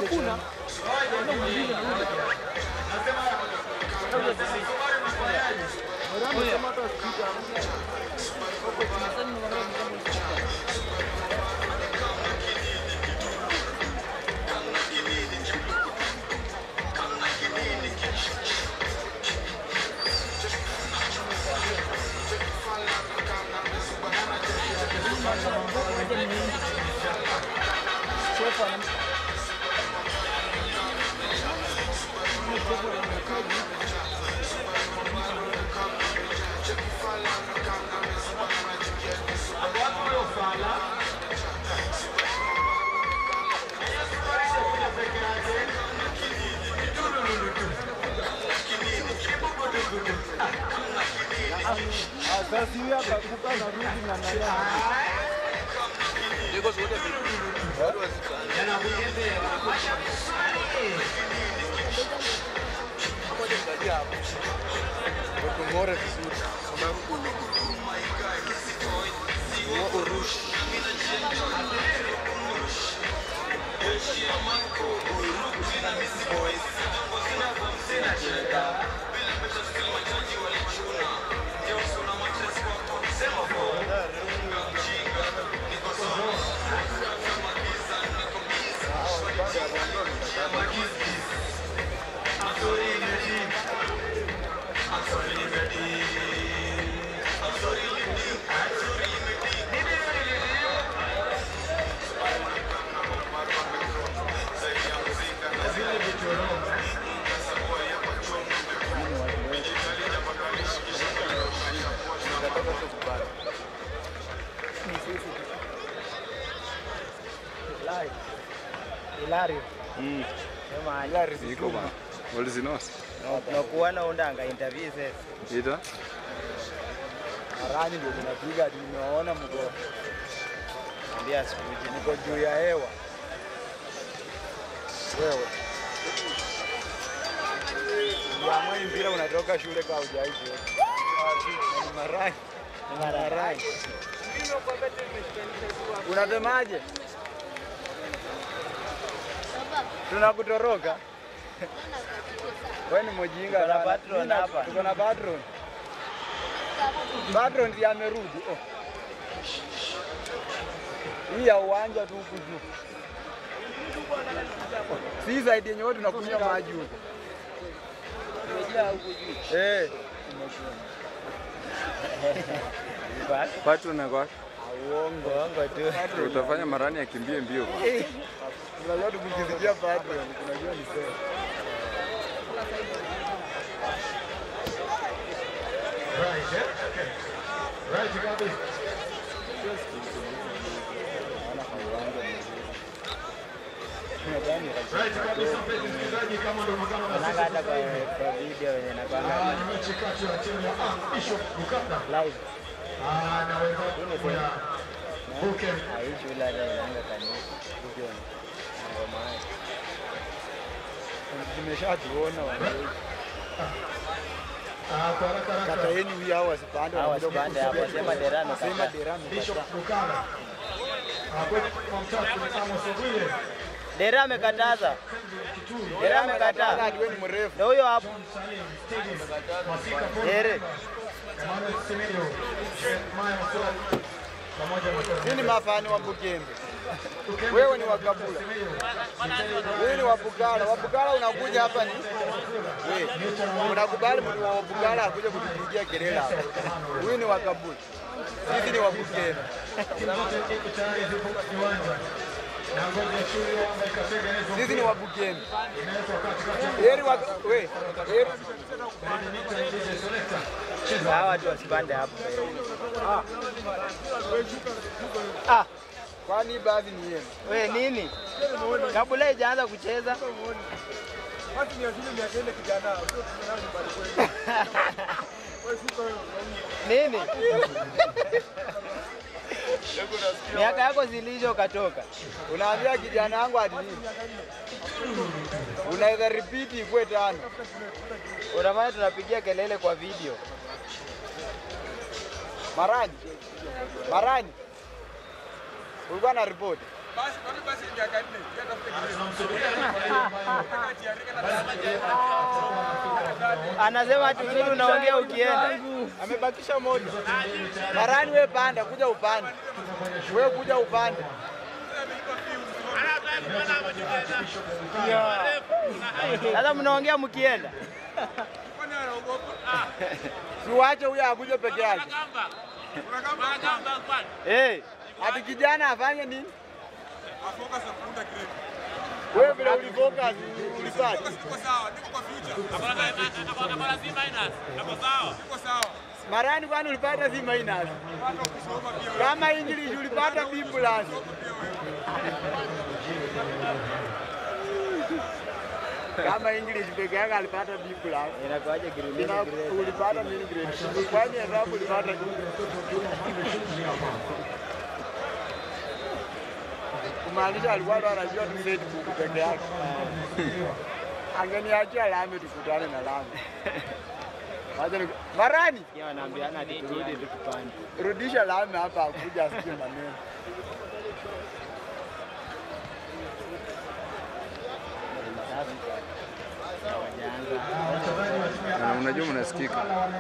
Hakuna. Sasa hivi akakupa na rudi na nani? Tung'ore vizuri. Wa urushi. Hilario. Mm. Sema Hilary Iko bana. Walizinosa. nakuona undanga interview sasa. Ita? Marani ndio tunapiga hadi nimewaona mko. Ambia sikuji niko juu ya hewa. Wewe. Uliamua hii mpira unatoka shule kwa hujaishi. Ni Marani. Ni Marani. Unasemaje? Tunakutoroka. Wewe ni mjinga Tuko na sana. patron Mimi na- hapa. Tuko na patron. Patron ndiye amerudi. Oh. Hii ya uwanja tu huku juu. Si zaidi yenye wote tunakunywa maji huko. Umejaa huku juu. Eh. Patu na kwa. Uongo, uongo tu. Utafanya marani akimbie mbio. bana. Unajua tukikisikia patron, tunajua ni sawa. Unaanga hata kwa kwa video yenye nakwanga live. Hii shule hata inaanga kanisa. Video na ngoma yake. Tumeshatuona wananchi. Kata yenu hii hao wasipande Hawa wanakuja wasipande hapo, kukusudia. sema derano Sema kaka. derano Bishop kata. Bukala kwetu kwa mtatu Amos Ogwile Dera amekataza. Dera amekataa. Hadi wewe ni mrefu. Ndio huyo hapo. Stadium Masika Paul Dere. Emmanuel Semedo Jeremiah Masura pamoja na Hii ni mafani wa Bukembe. Wewe ni wa Kabula. Wewe ni wa Bugala. Wa Bugala unakuja hapa ni wewe. Unakubali mtu wa Bugala akuja kutupigia kelele hapa. Wewe ni wa Kabula. Sisi ni wa Bukembe. zote iko tayari zipo viwanja na ngozi ya shule wanga ikatengenezwa Sisi ni wa Bukembe. inawekwa katikati ya Heri wa wewe. Heri Benedicta DJ Selector Hawa watu wasipande hapo. ah. Kwani baadhi ni yenu. We nini? Kabla haijaanza kucheza. Watu ni shule mia kenda kijana. Sio tunao nyumbani kwetu. Wewe siko Nini? Miaka yako zilisho ukatoka. Unaambia kijana wangu ati nini? Unaweza repeat ikwe tano. Unafanya tunapigia kelele kwa video. Marani. Marani. Ulikuwa na ripoti. tunamsubiria Anasema ati uzuri unaongea ukienda. Amebakisha moja. Marani we panda, kuja upande. We kuja upande. Sasa mnaongea mkienda. Siwache huyo akuje peke yake. Eh, Ati kijana afanye nini? Wewe vile ulifocus ulipata. Marani kwani ulipata si minus? Kama English ulipata B plus. Kama English peke yake alipata B plus. inakuwaje grade Ina ulipata nini grade? Kwani hesabu ulipata kumaanisha alikuwa ndo anajua tu grade book peke yake. Angeniachia lami tukutane na lami. Wacha ni Marani, Pia wanaambiana ati turudi tukupande. rudisha lami hapa akuja asikie maneno. Na unajua mnasikika.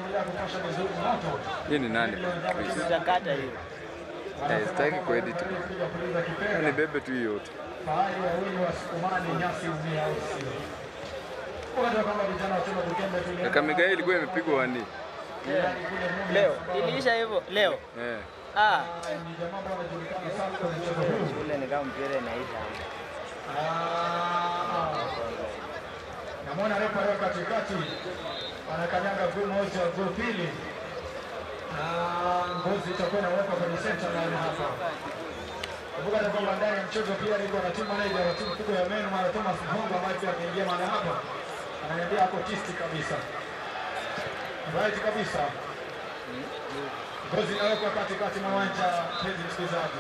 Hii ni nani? Chris. Tutakata hiyo. Eh, sitaki kuedit. Ni bebe tu hiyo yote. Fahari wawili wasukumani nyasi umia au sio? Unajua kwamba vijana wa timu ya Bukembe tulianza Kakamega hii ilikuwa imepigwa wani. Leo iliisha hivyo leo. Eh. Ah, ni jamaa ambao wanajulikana sana kwa mchezo huu. ule ni kama mpira inaisha. Ah. Namwona refa leo katikati anakanyaga guu moja, guu pili, na ngozi itakuwa inawekwa kwenye center line hapa. Kumbuka ya kwamba ndani ya mchezo pia niko na team manager wa timu kubwa ya Menu Mara Thomas Mhongo ambaye pia ameingia mahali hapa, ananiambia ako tisti kabisa, right kabisa. Ngozi inawekwa katikati mwa uwanja, mpenzi msikilizaji.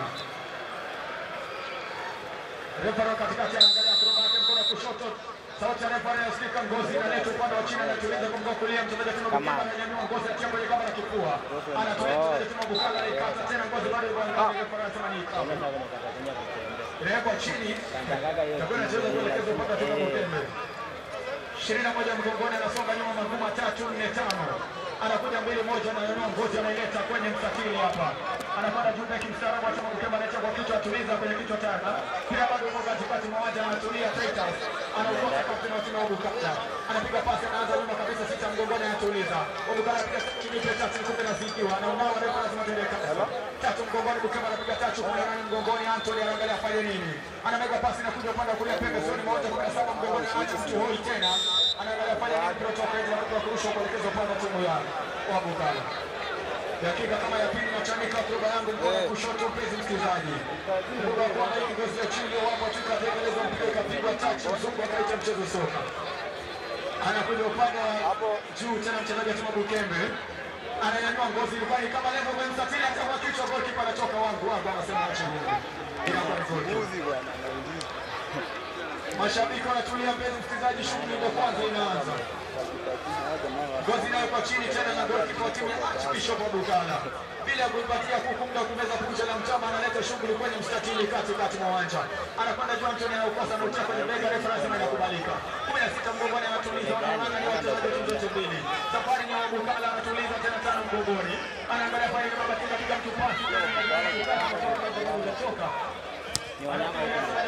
Refa leo katikati anaangalia kutoka yake mkono wa kushoto. Sauti ya refa inayosikika ngozi inaleta upande wa chini anatuliza kwa mguu wa kulia mchezaji wa timu ya Bukala ananyanyua ngozi atia kwenye kama la kifua. Anatoa mchezaji wa timu ya Bukala anaikata tena ngozi bado yuko anaangalia refa anasema ni ikabu. Sasa kuna katakunya kutembea. Inawekwa chini Kantakaga hiyo. itakuwa inacheza kuelekeza upande wa timu ya Bukembe. ishirini na moja mgongoni anasonga nyuma maguu matatu nne tano anakuja mbili moja ananyanyua ngozi anaileta kwenye mstatili hapa anapanda juu beki mstaarabu achama kukemba anacha kwa kichwa atuliza kwenye kichwa tena pia bado yuko katikati mwa uwanja anatulia Titus anaongoza kapteni wa timu ya Bukata anapiga pasi anaanza nyuma kabisa sita mgongoni anatuliza Bukata anapiga chini pia tatu kumbe na zikiwa anaonao refa lazima tuende kabisa tatu mgongoni Bukata anapiga tatu kumi na nane mgongoni Anthony anaangalia afanye nini anamega pasi na kuja upande wa kulia pembezoni mwa uwanja kumi na saba mgongoni anaanza mtu hoi tena anaangalia fanya nini mpira utoka nje na kutoka kurusha kuelekeza upande wa timu ya wa Bukala dakika kama ya pili nachanika kutoka yangu mkono wa kushoto, mpenzi msikilizaji, kutoka kwa hii ngozi ya chini wapo tu katekeleza mpira ikapigwa tachi, mzungu akaita mchezo soka, anakuja upande wa juu tena, mchezaji wa timu ya Bukembe ananyanyua ngozi ilikuwa ni kama level kwa msatili, hata kwa kichwa golikipa anatoka wangu wangu, anasema acha Mungu, inakuwa ni goli. Mashabiki wanatulia, mpenzi msikilizaji, shughuli ndio kwanza inaanza. Ngozi nayo kwa chini tena na golikipa wa timu ya Archbishop wa Bukala bila ya kuipatia kuku muda wa kumeza kucha la mchama, analeta shughuli kwenye mstatili katikati mwa uwanja, anakwenda juu, Antony anaukosa na utia kwenye bega, refa anasema inakubalika. kumi na sita mgongoni anatuliza, wanaonana ni wachezaji wa timu zote mbili. Safari ni wa Bukala anatuliza tena tano mgongoni, anaangalia pale kama katika piga mtu pasi unachoka Ni wanyama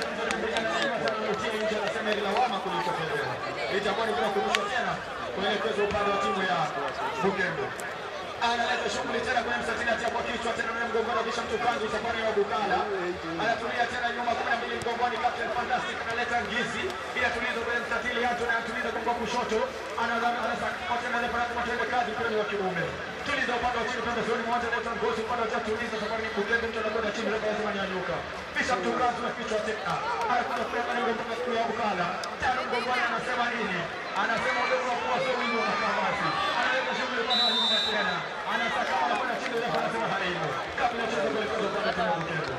itakuwa ni bila kurusha tena kuelekeza upande wa timu ya Bugembe. Analeta shughuli tena kwenye msatini, atia kwa kichwa tena na mgongoni, kisha mtukanzi safari ya Bukala anatulia tena nyuma, kumi na mbili mgongoni, Captain Fantastic analeta ngizi ili tulizo kwenye mstatili, Anthony anatuliza kwa kushoto, anasakata tena na Faraka Matende kazi pia ni wa kiume. Tuliza upande wa chini pembezoni mwa uwanja, analeta ngozi upande wa tatu, tuliza safari ni Bugembe, mtu anakwenda chini, refa lazima nyanyuka, kisha mtukanzi na kichwa tena anakuja kuweka lengo mpaka siku ya Bukala tano mgongoni, anasema nini? Anasema udogo wa kuwa sio wingi wa kamasi, analeta shughuli kwa nyuma tena, anasaka anakwenda chini, refa anasema haipo, kabla ya mchezo kuelekezwa upande wa timu ya Bugembe.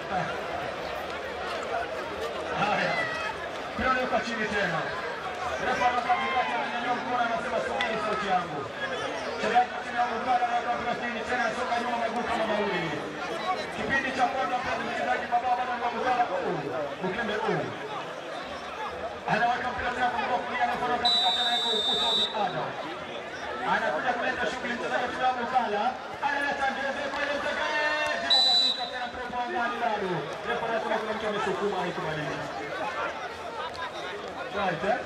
Haya, mpira unawekwa chini tena, refa anakaa katikati, ananyanyua mkono, anasema subiri sauti yangu. Mchezaji wa timu ya Bukala anaweka mpira chini tena, anasonga nyuma maguu kama mawili. Kipindi cha kwanza, mpenzi mchezaji, mabao bado ni wa Bukala huu, Bugembe huu anaweka mpira tena kwa kulia na mkono katikati anaweka ukuta wa binadamu. Anakuja kuleta shughuli mchezaji wa Kilabu Kala. Analeta ngeze kwenye mtegeezi kwa kichwa tena mpira kwa ndani bado. Refa anasema kuna mtu amesukuma haikumaliza. Right, eh?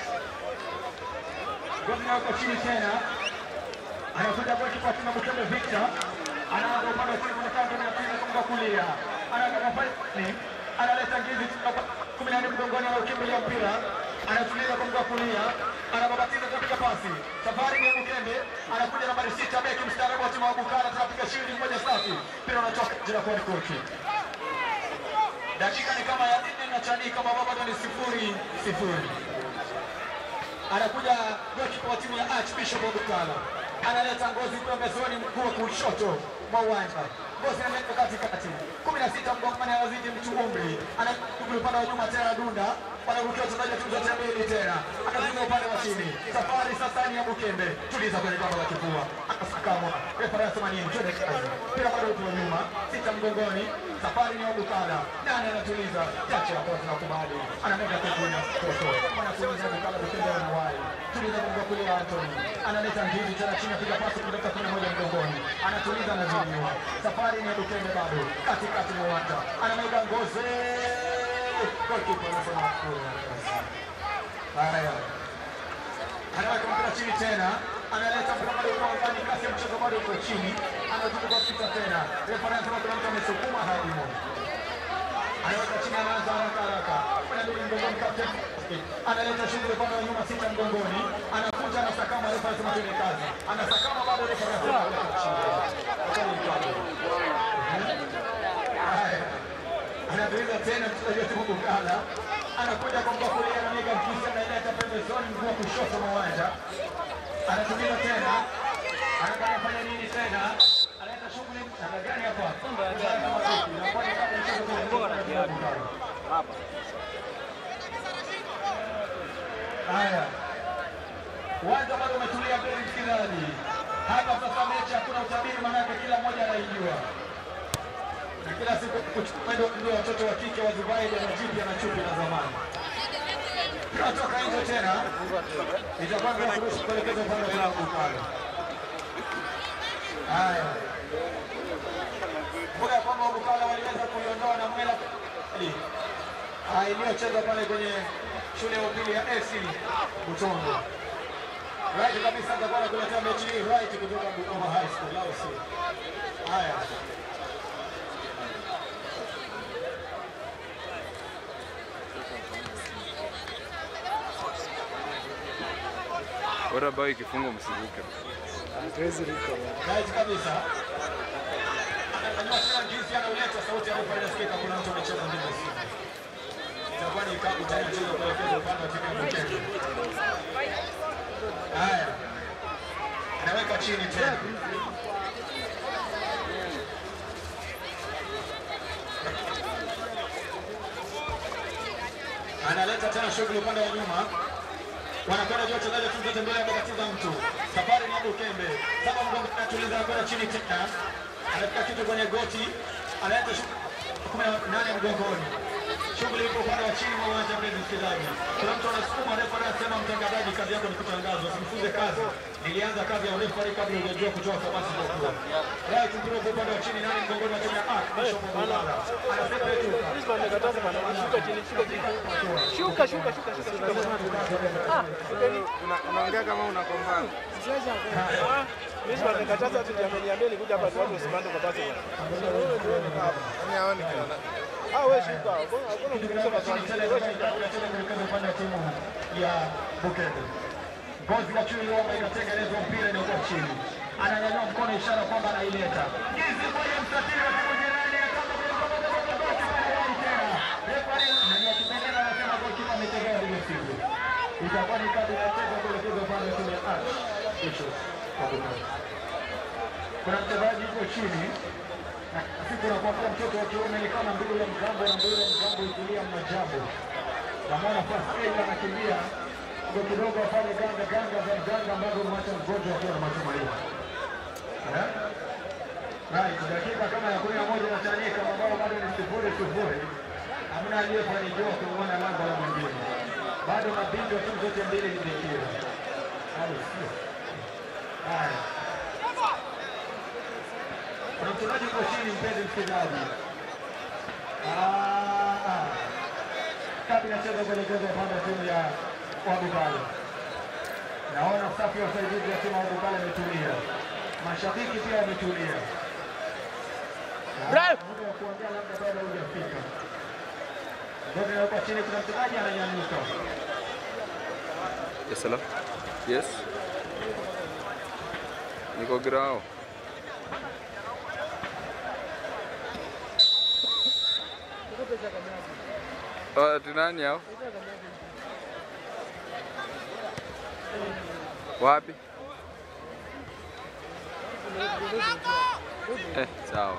Gomina yuko chini tena. Anakuja kwa kipa tena Mkembe Victor. Anaanza upande wa chini kwa kando na pili kwa kulia. Anaanza kwa ni analeta ngizi kwa kumi na nne mgongoni anaukimbilia mpira. Anatuliza kwa mguu wa kulia. Anababatiza kupiga pasi. Safari ni ya Mkembe. Anakuja nambari sita beki mstaarabu wa timu ya Bukala tunapiga shindi moja safi. Mpira unatoka jina kwa kochi. Dakika ni kama ya nne na chanika mabao bado ni sifuri sifuri anakuja golikipa wa timu ya Archbishop Obutala, analeta ngozi pembezoni, mguu wa kushoto mwa uwanja, ngozi analeta katikati, kumi na sita mgongani, anazidi mtu umri, anakuja upande wa nyuma tena, dunda wanarukia wachezaji wa timu zote mbili tena, anazuia upande wa chini, safari sasa ni ya Bukembe, tuliza kwenye gamba la kifua, akasakamwa refa anasema nini? Twende kazi, mpira bado upo nyuma, sita mgongoni, safari ni ya Bukala, nani anatuliza? Chache hapo tunakubali, anamega kwenye toto, anatuliza Bukala, Bukembe anawai, tuliza kwa kulia Anthony, analeta ngiri tena chini, apiga pasi kutoka kumi na moja mgongoni, anatuliza anazuiwa, safari ni ya Bukembe bado, katikati mwa uwanja, anamega ngozi Goalkeeper anasema hakuna. Haya. Anaweka mpira chini tena. Analeta mpira bado kwa ndani kasi ya mchezo bado uko chini. Anazunguka kwa sita tena. Refa anasema kuna mtu amesukuma hadi mo. Anaweka chini anaanza haraka haraka. Kuna ndio mgongoni captain. Analeta shughuli upande wa nyuma sita mgongoni. Anakuja anasakama refa anasema tuende kazi. Anasakama bado refa anasema weka chini. Haya anazuiza tena mchezaji wa timu Bukala, anakuja kwa mguu wa kulia, anamega mkisi, anaileta pembezoni, mguu wa kushoto mwa uwanja, anatuliza tena, anataka kufanya nini tena, analeta shughuli namna gani hapa? Inakuwa ni kama mchezo ule wa Bukala. Haya, uwanja bado umetulia mbele, msikilizaji. Hapa sasa mechi hakuna utabiri, maanake kila mmoja anaijua na kila siku kuchukua ndio watoto wa kike wa Dubai na jipya na chupi na zamani. Tunatoka nje tena, itakuwa ndio kurusha kuelekeza upande wa klabu pale. Haya, kumbuka kwamba Bukala waliweza kuiondoa na mwela iliyochezwa pale kwenye shule ya upili ya AC Butongo. Right kabisa, atakuwa anakuletea mechi hii right kutoka Bukoma High School, au sio? Haya. Bora bao ikifungwa msivuke. Right kabisa. Anajua tena jinsi anauleta sauti ya refa inasikika, kuna mtu anacheza ndivyo sivyo. Itakuwa ni ikabu tena mchezo kuelekeza upande wa timu ya Bukembe. Haya. Anaweka chini tena. Analeta tena shughuli upande wa nyuma wanakwenda juu wachezaji wa timu zote mbele, amekatiza mtu. Safari ni Abu Kembe, saba mgongo anatuliza, anakwenda chini tena, anafika kitu kwenye goti, analeta shughuli kumi na nane mgongoni. Shughuli ipo upande wa chini mwa uwanja, mpenzi msikilizaji. Kuna mtu anasukuma, refa anasema, mtangazaji, kazi yako ni kutangaza, usimfunze kazi. Nilianza kazi ya urefa kabla hujajua kutoa famasi kwa kuwa. Right, mpira upo upande wa chini, nane mgongoni wa timu ya Arc, Bishop Mbugala. Anasema yetu. Shuka, shuka, shuka, shuka, shuka. Unaongea kama unakombana. Mimi wanakataza tu jamani, jamani kuja hapa tu watu usimame kwa basi. Yaani haoni kana. Ah, wewe shuka. Hakuna hakuna mtu kusema kwa wewe shuka. Unacheza kuelekeza upande wa timu ya Bukembe. Ngozi ya chui Roma inatengenezwa mpira inakuwa chini. Ananyanyua mkono ishara kwamba anaileta. Jinsi kwenye mstatili wa timu jirani ya kama kwa kwa kwa kwa kwa kwa tena. Refa ananyanyua kipengele anasema golikipa ametegea ile siku. Itakuwa ni kadi ya tatu kuelekeza upande wa timu ya Arch. Kesho. kwa Bukembe. Kuna mchezaji yuko chini siku nakwambia mtoto wa kiume ni kama mbili ya mgambo na mbili ya mgambo ikilia mnajambo. Namwona first aid anakimbia ndio kidogo afanye ganga ganga za mganga ambazo mwacha mgonjwa akiwa na matumaini. Eh? Right, dakika kama ya kumi na moja inachanika, mabao bado ni sifuri sifuri. Hamna aliyefanikiwa kumwona lango la mwingine. bado mabingwa wa timu zote mbili ni bikira. Au sio? Haya, kuna mchezaji uko chini, mpenzi msikilizaji. Ah, ah. Kapi inacheza kuelekeza upande wa timu ya Wabukale. Naona safu ya usaidizi ya timu ya Wabukale imetulia, mashabiki pia wametulia. Ah, muda wa kuongea labda bado hujafika. Ngoja nawekwa chini, kuna mchezaji ananyanyuka. Yes, hello? Yes? Niko grao. Oh, ati nani hao? Wapi? Eh, sawa.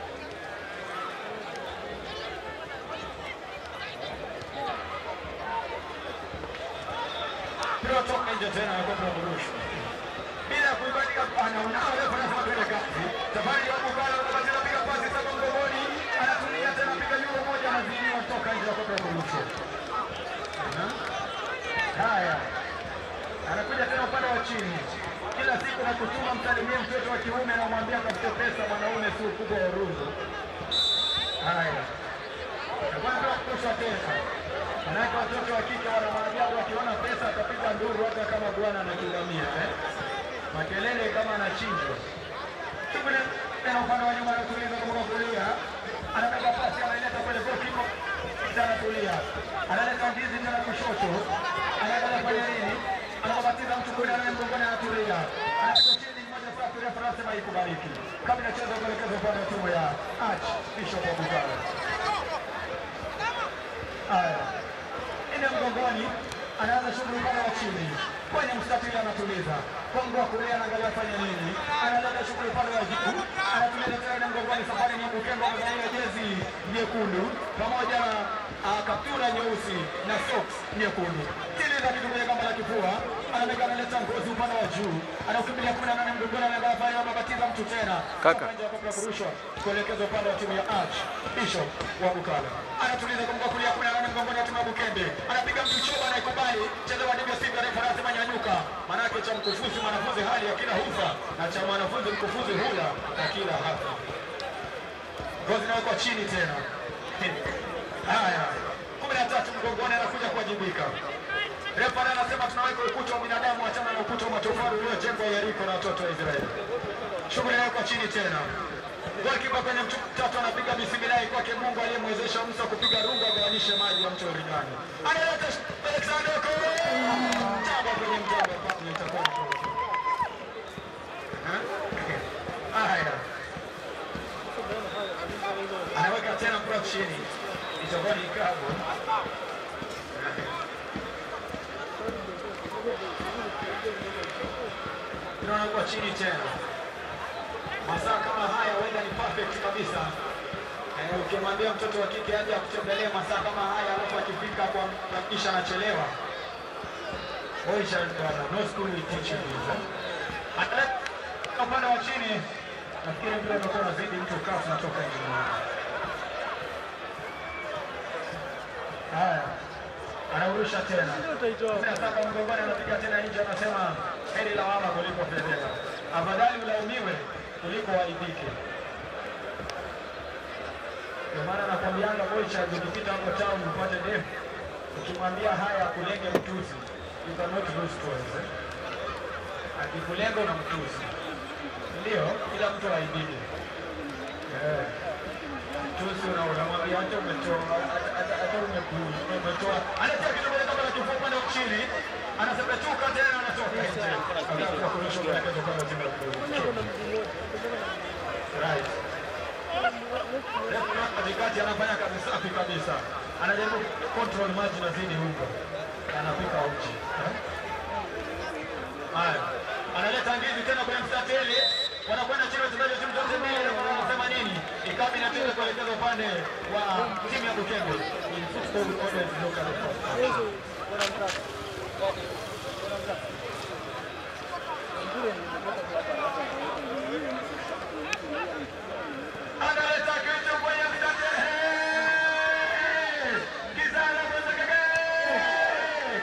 mpira toka nje tena na kwa kurusha bila kuibadilika anaona refa anasema twende kazi safari ya Bukala anabatiza piga pasi sasa mgongoni anatulia tena piga nyuma moja anazidiwa toka nje na kwa kurusha haya anakuja tena upande wa chini kila siku na kutuma msalimie mtoto wa kiume na mwambia tafute pesa mwanaume si ukubwa wa rungu haya na kwanza kushwa tena Manake watoto wa kike wana maajabu, wakiona pesa atapiga nduru hata kama bwana anakilamia eh? Makelele kama anachinjwa. Shughuli tena upande wa nyuma anatuliza kutoka kulia, anabeba pasi anaileta kwenye goalkeeper, kisha anatulia, analeta ndizi tena kushoto, anaangalia fanya nini, anabatiza mtu kule anaye mgongoni, anatulia, anapiga chini moja safi, refa anasema ikubariki. Kama inacheza kuelekeza upande wa timu ya Arch Bishop wa Bugala. Haya, ine mgongoni, anaanza shughuli upande wa chini kwenye mstatili, anatuliza kongo wa kulia, anaangalia fanya nini, analeta shughuli upande wa juu, anatuliza tena ine mgongoni. Safari ni Bukembe amevalia jezi nyekundu pamoja na ah, kaptura nyeusi na socks nyekundu, tiliza kitu kwenye kamba la kifua, anaweka analeta ngozi upande wa juu, anaukimbilia kumi na nane mgongoni, anaangalia fanya anabatiza mtu tena Kaka. Nje ya kabla ya kurushwa kuelekeza upande wa timu ya Arch Bishop wa Bukala. Anatuliza kwa mguu wa kulia kumi na nane mgongoni wa timu ya Bukembe. Anapiga mtu choba anaikubali. Cheza wa ndivyo sivyo refa anasema nyanyuka. Manake cha mkufunzi mwanafunzi hali ya kila hufa na cha mwanafunzi mkufunzi hula na kila hafa. Ngozi inawekwa chini tena. Haya. kumi na tatu mgongoni anakuja kuwajibika. Refa naye anasema tunaweka ukuta wa binadamu achana na ukuta wa matofali uliojengwa Yeriko na watoto wa Israeli. Shughuli inawekwa chini tena. Golikipa kwenye mtu tatu anapiga bismillahi kwake Mungu aliyemwezesha Musa kupiga rungu agawanishe maji ya mto Yordani. Analeta Alexander Koro. Taba kwenye mtamba basi itakuwa ni goli. Eh? Haya. Anaweka tena mpira chini. Itakuwa ni ikabu. Tunaona kwa chini tena masaa kama haya huenda ni perfect kabisa. Eh, ukimwambia mtoto wa kike aje akutembelee masaa kama haya, alafu akifika kwa kisha anachelewa, oisha bwana, no school will teach you this. eh. Ata- upande wa chini, nafikiri mpira umekuwa unazidi mtu kafu natoka nje. Haya, anaurusha tena kumi na saba mgongoni, anapiga tena nje, anasema heri lawama kuliko fedheha, afadhali ulaumiwe kuliko waibike. Ndio maana nakwambianga Moicha, ukipita hapo town upate demu, ukimwambia haya kulenge mtuzi, you cannot lose twice. Eh? Akikulenga na mtuzi, ndio kila mtu aibike. Eh. Mtuzi una unamwambia hata umetoa hata- hata hata umeku- umetoa, anatia kidogo kama la kifua upande wa chini, anasema chuka tena, anatoka nje, anakuwa kurusha kuelekeza upande wa timu ya Burundi. Right. Refa katikati anafanya kazi safi kabisa, anajaribu control maji na zidi huko, anapika uchi. Eh? Haya, analeta ndizi tena kwenye mstatili, wanakwenda chini wachezaji wa timu zote mbili, wanasema nini? Ikabi inacheza kuelekeza upande wa timu ya Bukembe. In football we always look at the first. analeta kitu kwenye mstatili. Kizana kwenye kege.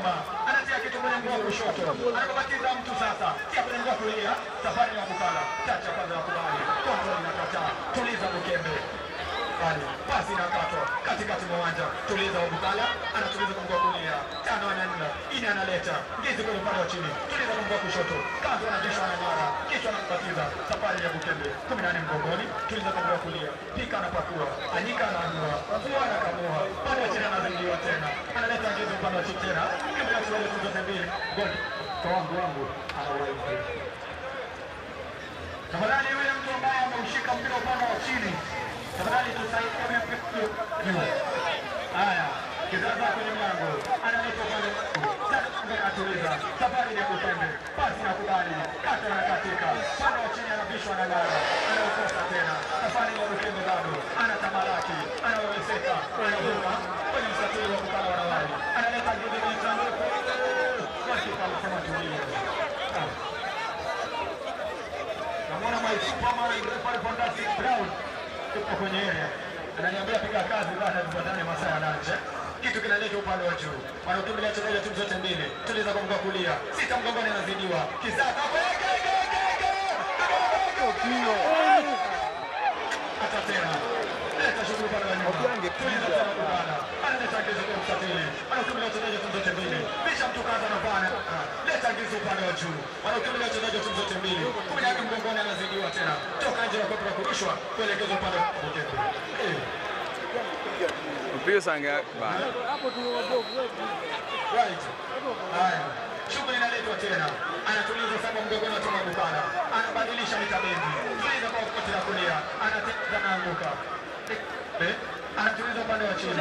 hapa, anatia kitu kwenye mguu wa kushoto, anababatiza mtu sasa, tia kwenye mguu wa kulia. Safari ya Bukala, chacha kwanza ya kubali, kontrol inakataa, tuliza Bukembe Bali, pasi inakatwa katikati mwa uwanja, tuliza Wabukala, anatuliza kwa mguu wa kulia, tano anaenda, ine analeta, ngizi kwenye upande wa chini, tuliza kwa mguu wa kushoto, kazi anajishwa na ng'ara, kichwa anambatiza, safari ya Bukembe, kumi na nane mgongoni, tuliza kwa mguu wa kulia, pika anapakua, anyika anaanua, fua anakamua, upande wa chini anazingiwa tena, analeta ngizi upande wa chini tena, kabla tuwele tuzote mbili, goli, kwa wangu wangu, anaweza Tafadhali yule mtu ambaye ameushika mpira upande wa chini, tafadhali tusaidie juu. Haya, kizaza kwenye mlango, analeta upande mbele, atuliza safari ya Bukembe, pasi na kubali, kata na katika upande wa chini, anabishwa na ngara, anaokosa tena, safari ya Bukembe bado anatamalaki, anawezeka, anavuka kwenye msafiri wa kukala wanawali, analeta ngine kwenye sanduku, wakipa anasema tulia. Ah. Namwona my superman pale Fantastic Brown yuko kwenye area. Ananiambia piga kazi bana tupatane masaa ya lunch. eh. Kitu kinaletwa upande wa juu. Wanaokimbilia chezaji timu zote mbili. Tuliza kwa mguu wa kulia. Sita mgongoni anazidiwa. Kisaka weke hata tena. Leta shughuli upande wa nyuma. Tuliza tena kubana. Analeta kizu kwa msafiri. Wanaokimbilia chezaji timu zote mbili. Bisha mtu kaza na bana. Leta kizu upande wa juu. Wanaokimbilia chezaji timu zote mbili. Kumi na nne mgongoni anazidiwa tena. Toka nje na kopo la kurushwa kuelekezwa upande wa Bukembe. Eh. Mpira sange bana. Right. Haya. Shughuli inaletwa tena. Anatuliza saba mgongoni wa Tuma Bukala. Anabadilisha mitabendi. Tuliza kwa kote la kulia. Anateka na anguka. Eh? Anatuliza upande wa chini.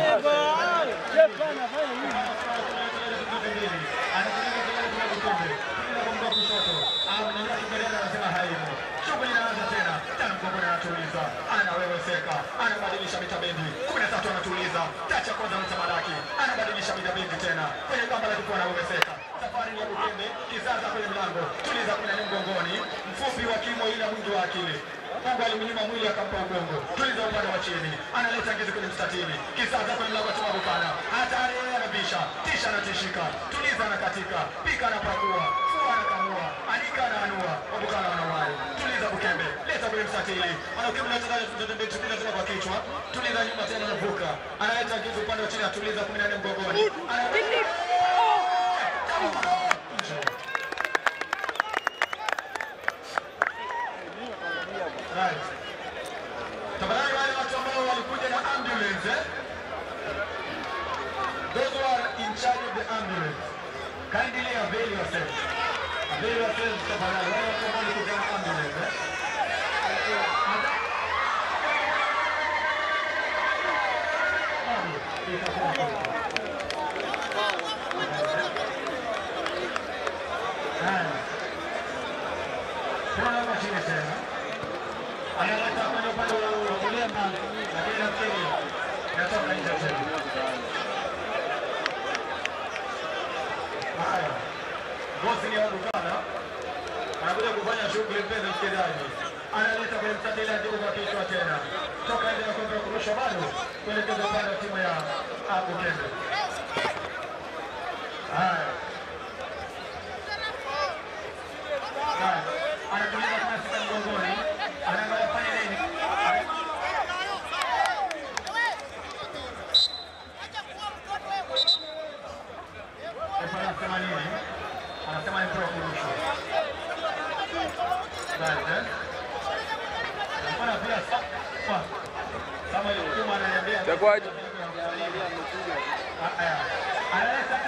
anaweweseka anabadilisha mitabendi kumi na tatu anatuliza tacha kwanza mtamalaki anabadilisha mitabendi tena kwenye gamba la kifua anaweweseka safari ya Bukembe kizaza kwenye mlango tuliza kumi na nne mgongoni mfupi wa kimo ila mwingi wa akili Mungu alimnyima mwili akampa ubongo. Tuliza upande wa chini, analeta ngizi kwenye mstatili, kisaza kwenye mlango wa chuma Bukala, hatari yeye anabisha, tisha anatishika, tuliza anakatika, pika anapakua, fua anakamua, anika anaanua, Wabukala wanawai. Tuliza Bukembe, leta kwenye mstatili, anaukimbi na chezaji zote mbili, tuliza tena kwa kichwa, tuliza nyuma tena anavuka, analeta ngizi upande wa chini, atuliza kumi na nne mgongoni, Ana- Right. Tafadhali wale watu ambao walikuja na ambulance eh? Those who are in charge of the ambulance, kindly avail yourself. Avail yourself tafadhali wale watu ambao walikuja na ambulance eh? Haya. Tunaona mashine tena analeta kwenye upande wa kulia mbali, lakini nafikiri inatoka nje tena. Haya, bosi ni Wabukala anakuja kufanya shughuli, mpenzi msikilizaji, analeta kwenye mstatili ajibu kwa kichwa tena, toka nje na kwenda kurusha bado kuelekeza upande wa timu ya Bukembe. Haya. Haya. Anatuliza kama sita mgongoni, anaangalia fanya nini? Refa anasema nini? Anasema ni mpira wa kurushwa. Right, eh? Mbona pia sa- kama ilikuwa ananiambia Itakuwaje? Haya. Analeta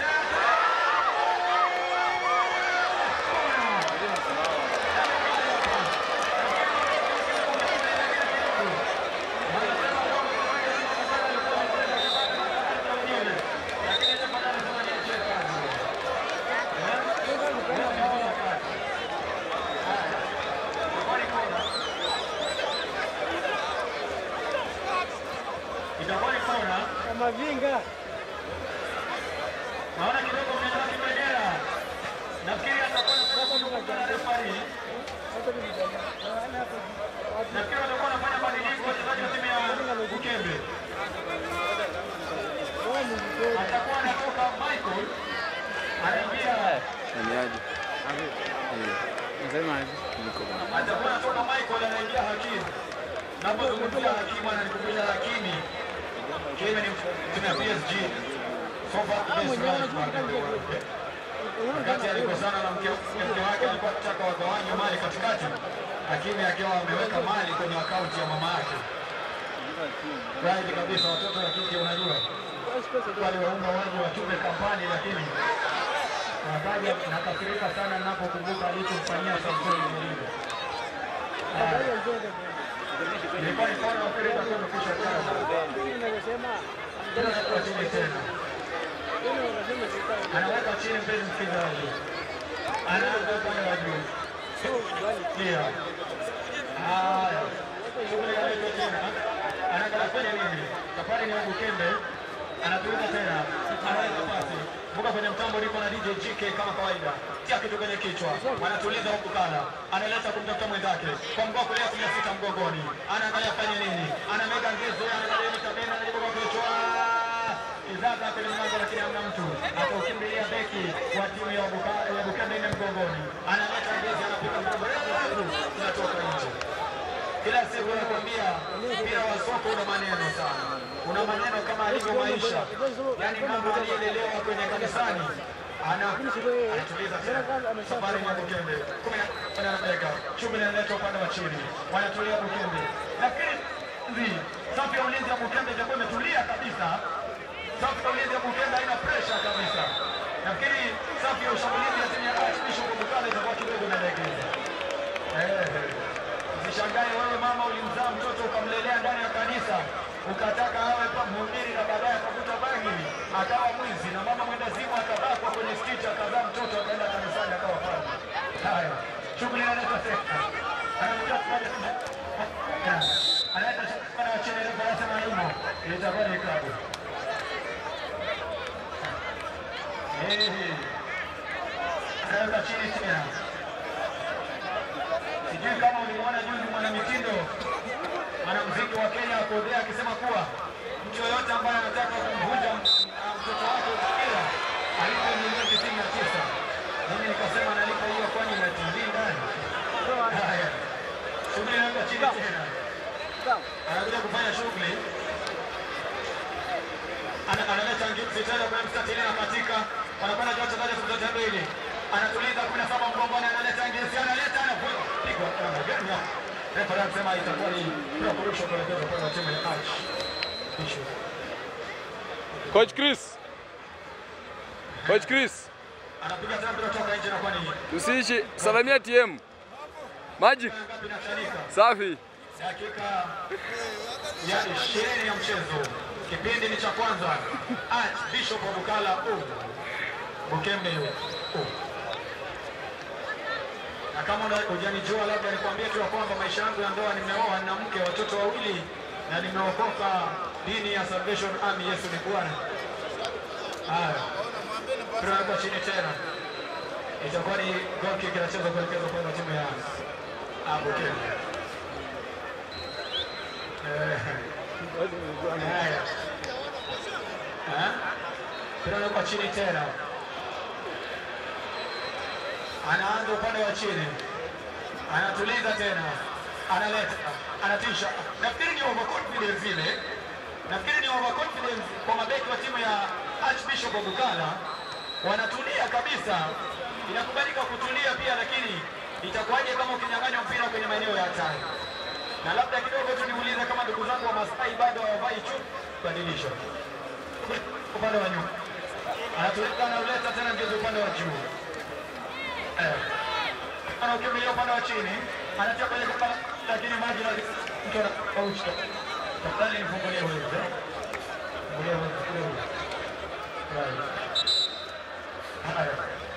itakuwa ni kona. Mavinga. Naona kidogo mnaanza kibendera. Nafikiri atakuwa na sababu ya refari. Nafikiri watakuwa wanafanya badiliko wachezaji wa timu ya Bukembe. Atakuwa anatoka Michael anaingia Niaje? Eh, Nasemaje? niko bwana. atakuwa anatoka Michael anaingia Hakim. Napozungumzia Hakim ananikumbusha Hakimi. Hakimi ni timu ya PSG. So far the best right back in the world. Wakati alikosana na mke mke wake alikuwa akitaka wagawanye mali katikati, Hakimi akiwa ameweka mali kwenye akaunti ya mama yake. Right kabisa, watoto wa kike unajua wale waunga waji wachupe kampani, lakini wakaja nakasirika sana ninapokumbuka alichomfanyia Samson Mourinho. Ilikuwa ni kona mpira itakuwa imekwisha cheza. Tena anakuwa chini tena. Anaweka chini mpenzi msikilizaji. Anaanza upande wa juu. Ndio. Haya. Shughuli ya leo tena. Anaanza kufanya nini? Safari ni Bukembe. Anatuliza tena. Anaweka pasi. Vuka kwenye mtambo liko na DJ GK kama kawaida. Tia kitu kwenye kichwa. Anatuliza huku kala. Analeta kumtafuta mwenzake. Kwa mguu kulia kumi na sita mgongoni. Anaangalia fanye nini? Anamega ngezo, anaangalia mitabena, anajaribu kwa kichwa. Izaza kwenye mlango lakini hamna mtu. Akaukimbilia beki wa timu ya Buka- ya Bukembe ine mgongoni. Analeta ngezi, anapiga mgongo. Unatoka nje. Kila siku nakwambia mpira wa soka una maneno sana, una maneno kama alivyo maisha. Yaani mama aliyelelewa kwenye kanisani ana anatuliza tena. Safari ni ya Bukembe kumi na kumi na dakika, shughuli inaletwa upande wa chini, wanatulia Bukembe. Lakini hivi safu ya ulinzi ya Bukembe itakuwa imetulia kabisa. Safu ya ulinzi ya Bukembe haina pressure kabisa. Nafikiri safu ya ushambulizi ya timu ya Archbishop Bukale itakuwa kidogo inalegeza. Eh. Usishangae wewe mama ulimzaa mtoto ukamlelea ndani ya kanisa ukataka awe pa mhubiri na baadaye akakuta bangi akawa mwizi na mama mwenda zimu akabakwa kwenye stiti akazaa mtoto akaenda kanisani akawa padri. Haya, shughuli inaleta sekta. Anakuja kufanya analeta shughuli ya chini refa anasema yumo itakuwa ni klabu. Eh. Anaweka chini tena. Sijui kama ulimuona juzi mwanamitindo mwanamuziki wa Kenya Akodhea akisema kuwa mtu yoyote ambaye anataka kumvunja m- ah, mtoto wake mpira alipe milioni tisini na tisa. Mimi nikasema nalipa hiyo kwani na TV ndani. Haya, shughuli inaenda chini tena, anakuja kufanya shughuli Ana- analeta ngipsi tena kwenye mstatili na katika wanakwenda juu wachezaji elfu zote mbili anatuliza kumi na saba mgongoni analeta ngipsi analeta anapiga pigwa namna gani hapo refa anasema itakuwa ni bila kurusha kuelekeza kwa timu ya Arch Bishop Coach Chris. Coach Chris, anapiga tena mpira kutoka nje na kwa nini tusiishi salamia TM. Magic, ngapi inachanika safi. dakika ya ishirini ya mchezo kipindi ni cha kwanza Arch Bishop wa Bukala oh. Bukembe oh. na kama una- hujanijua labda nikwambie tu ya kwamba maisha yangu ya ndoa nimeoa na mke watoto wawili na nimeokoka dini ya Salvation Army Yesu ni Bwana haya tunawekwa chini tena itakuwa ni goal kick inachezwa kuelekezwa kwenda timu ya ah, Bukembe Eh. Haya. Eh? Tunawekwa chini tena anaanza upande wa chini, anatuliza tena, analeta, anatisha. Nafikiri ni overconfidence ile, nafikiri ni overconfidence kwa mabeki wa timu ya Archbishop wa Bukala, wanatulia kabisa. Inakubalika kutulia pia, lakini itakuwaje kama ukinyang'anywa mpira kwenye maeneo ya hatari? Na labda kidogo tu niulize kama ndugu zangu wa Masai bado hawavai chupi, badilisha upande wa nyuma, anatuliza, anauleta tena ngezi upande wa juu anaukimbilia upande wa chini, anatia kwenye kamba, lakini maji na mtu anakaushwa. Tafadhali nifungulie huyo, eh? Fungulia huyo, fungulia huyo. Right. Haya.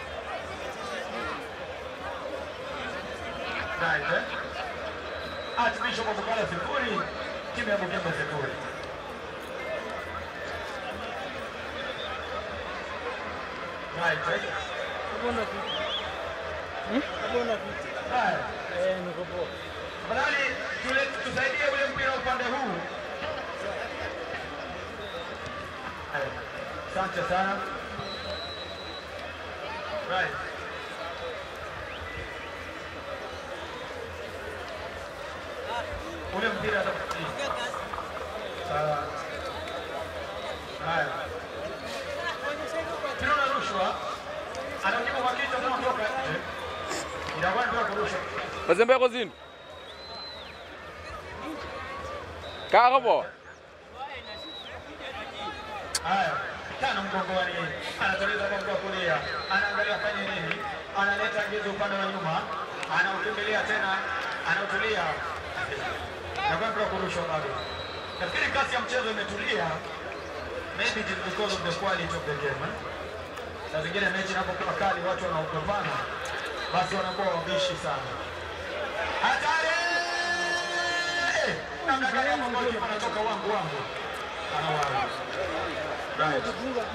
Right, eh? Archbishop wa Bukala sifuri, timu ya Bukembe sifuri. Right, eh? Haya. Tafadhali tule- tusaidie ule mpira upande huu. Haya. Asante sana. Right. Ule mpira atakupiga. Sawa. Haya. Mpira unarushwa. Anajibu kwa kichwa kama kutoka nje. Inakuwa ndio kurusha. Mazembe yako zini. Kaa hapo. Haya, tano mgongoni, anatuliza kwa mguu wa kulia, anaangalia fanye nini, analeta ngezi upande wa nyuma, anaukimbilia tena, anautulia na kwa mpira kurushwa bado. Nafikiri kasi ya mchezo imetulia, maybe it is because of the quality of the game. eh? Saa zingine mechi inapokuwa kali, watu wanaogopana, basi wanakuwa wabishi sana. Hatari! Namna gani hapo golikipa anatoka wangu wangu, anawahi Right.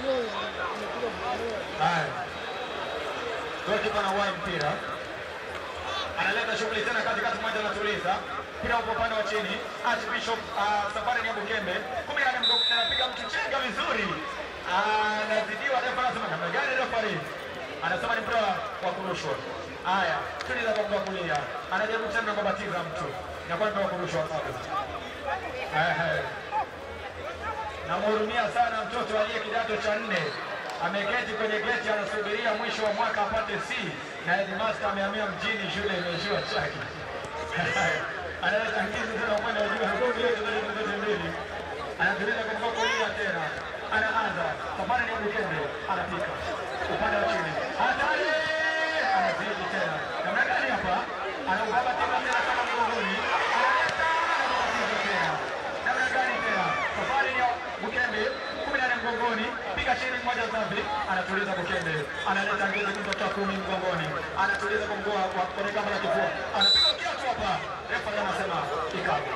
Haya. Golikipa anawahi mpira. Analeta shughuli tena katikati moja anatuliza. Mpira upo upande wa chini. Archbishop uh, safari ni ya Bukembe. Kumi na nne anapiga mtu chenga vizuri. Anazidiwa refa anasema namna gani refa Anasema ni mpira wa kurushwa. Haya, tuliza kwa mguu wa kulia. Anajaribu tena kubatiza mtu. Inakuwa ni mpira wa kurushwa bado. Ehe. Namhurumia sana mtoto aliye kidato cha nne, ameketi kwenye geti anasubiria mwisho wa mwaka apate C na headmaster amehamia mjini, shule imeishiwa chaki. Analeta ngizi tena upande wa juu, hagongi yote zote zote mbili, anatuliza kwa mkono kulia tena, anaanza safari ni Bukembe, anapika upande wa chini, hatari, anazidi tena, namna gani hapa, anaubaba tena tena kama mgongoni, analeta anabatiza tena namna gani tena? Safari ya Bukembe kumi na nne mgongoni, piga chini mmoja safi, anatuliza Bukembe, analeta ngezi mtoto wa kumi mgongoni, anatuliza kwa mguu wa kwenye kamba la kifua, anapiga kiatu hapa, refa naye anasema ikabu.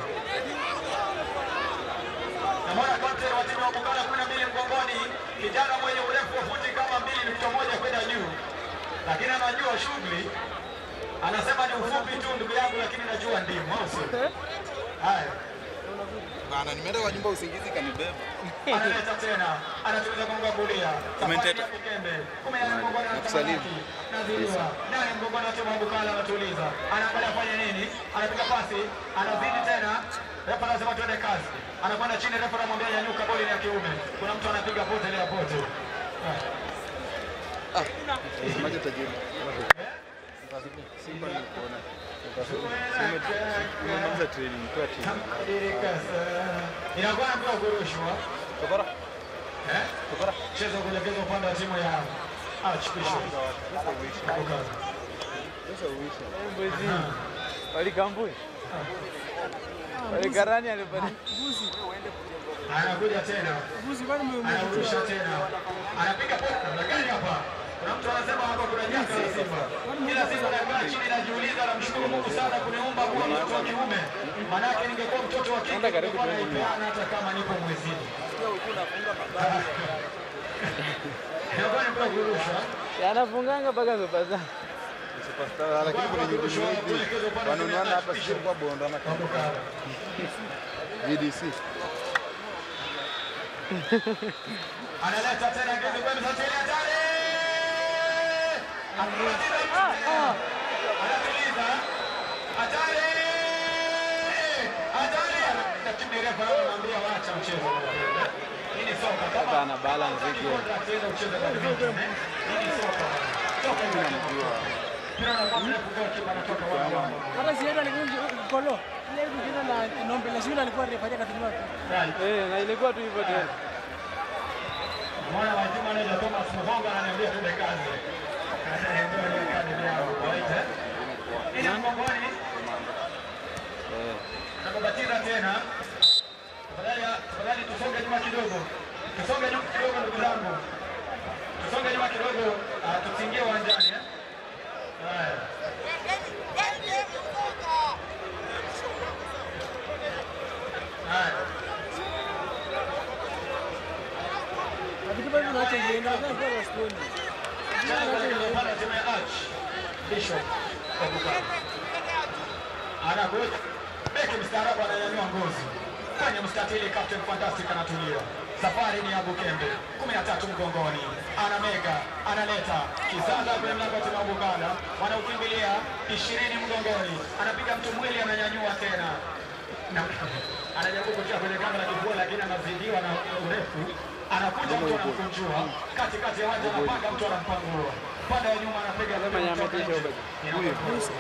Namwona kapteni wa timu ya Bugala kumi na mbili mgongoni, kijana mwenye urefu wa futi kama mbili nukta moja kwenda juu, lakini anajua shughuli, anasema ni ufupi tu ndugu yangu, lakini najua ndimu, au sio? Haya. Bana, nimeenda kwa nyumba usingizi kanibeba. analeta tena anatuliza kwa mguu wa kulia Commentator. Bukembe kumi na nne mgongoni Nakusalimu. anatamaki naziliwa nane mgongoni wa timu ya Bukala anatuliza anaangalia afanye nini anapiga pasi anazidi tena refa anasema tuende kazi anakwenda chini refa anamwambia nyanyuka boli ni ya kiume kuna mtu anapiga pote ile ya pote Semaje tajiri? Umemaliza training, toa training. inakuwa na mpira wa kurushwa Tokora. Eh? Mchezo wa kuelekeza upande wa timu ya Archbishop. Bukala. Walikambui. Walikarani alipata. anakuja tena anarusha tena anapiga pote namna gani hapa kuna mtu anasema hapa kuna janga la Simba kila siku anakaa chini najiuliza namshukuru Mungu sana kuniumba kuwa mtoto wa kiume manake ningekuwa mtoto wa kike ningekuwa naipeana hata kama nipo mwezini inakuwa ni mpira wa kurusha Yanafunganga mpaka sopaza. Superstar, lakini kuna nyingine hivi. Wananuana hapa sisi kwa bonda na kama Bukala. VDC. analeta tena ngezi kwenu sasa ile hatari anatuliza anatuliza hatari hatari lakini refa anamwambia waacha mchezo hii ni soka kama Ana balance hiyo. contract ile ucheze badminton eh? hii ni soka soka inamjua mpira unakuwa mrefu kwa kipa anatoka wapi Hata si yeye alikuwa kolo. Ile kucheza na Nombe la shule alikuwa refaja katika watu. right Eh, na ilikuwa tu hivyo tena. mwana wa Juma anaitwa Thomas Muhonga ananiambia tuende kazi. Ndio ile kadi yao kawaida. Ina mgongoni. Nakubatiza tena. Tafadhali tafadhali tusonge nyuma kidogo. Tusonge nyuma kidogo ndugu zangu. Tusonge nyuma kidogo ah, tusiingie uwanjani eh. Haya. Haya. Lakini bado tunaacha yeye ndio kwa wasioni. anakuja beki mstaarabu ananyanyua ngozi kwenye mstatili, Captain Fantastic anatulia. Safari ni ya Bukembe, kumi na tatu mgongoni, anamega, analeta kisaza kwenye mlango wa timu ya Bugala, wanaukimbilia ishirini mgongoni, anapiga mtu mwili, ananyanyua tena na anajaribu kutia kwenye kamba la kifua, lakini anazidiwa na urefu. Anakuja mtu anamkunjua katikati ya uwanja, anapanga mtu anampangua pande ya nyuma, anapiga kutoka nje. Inakuwa-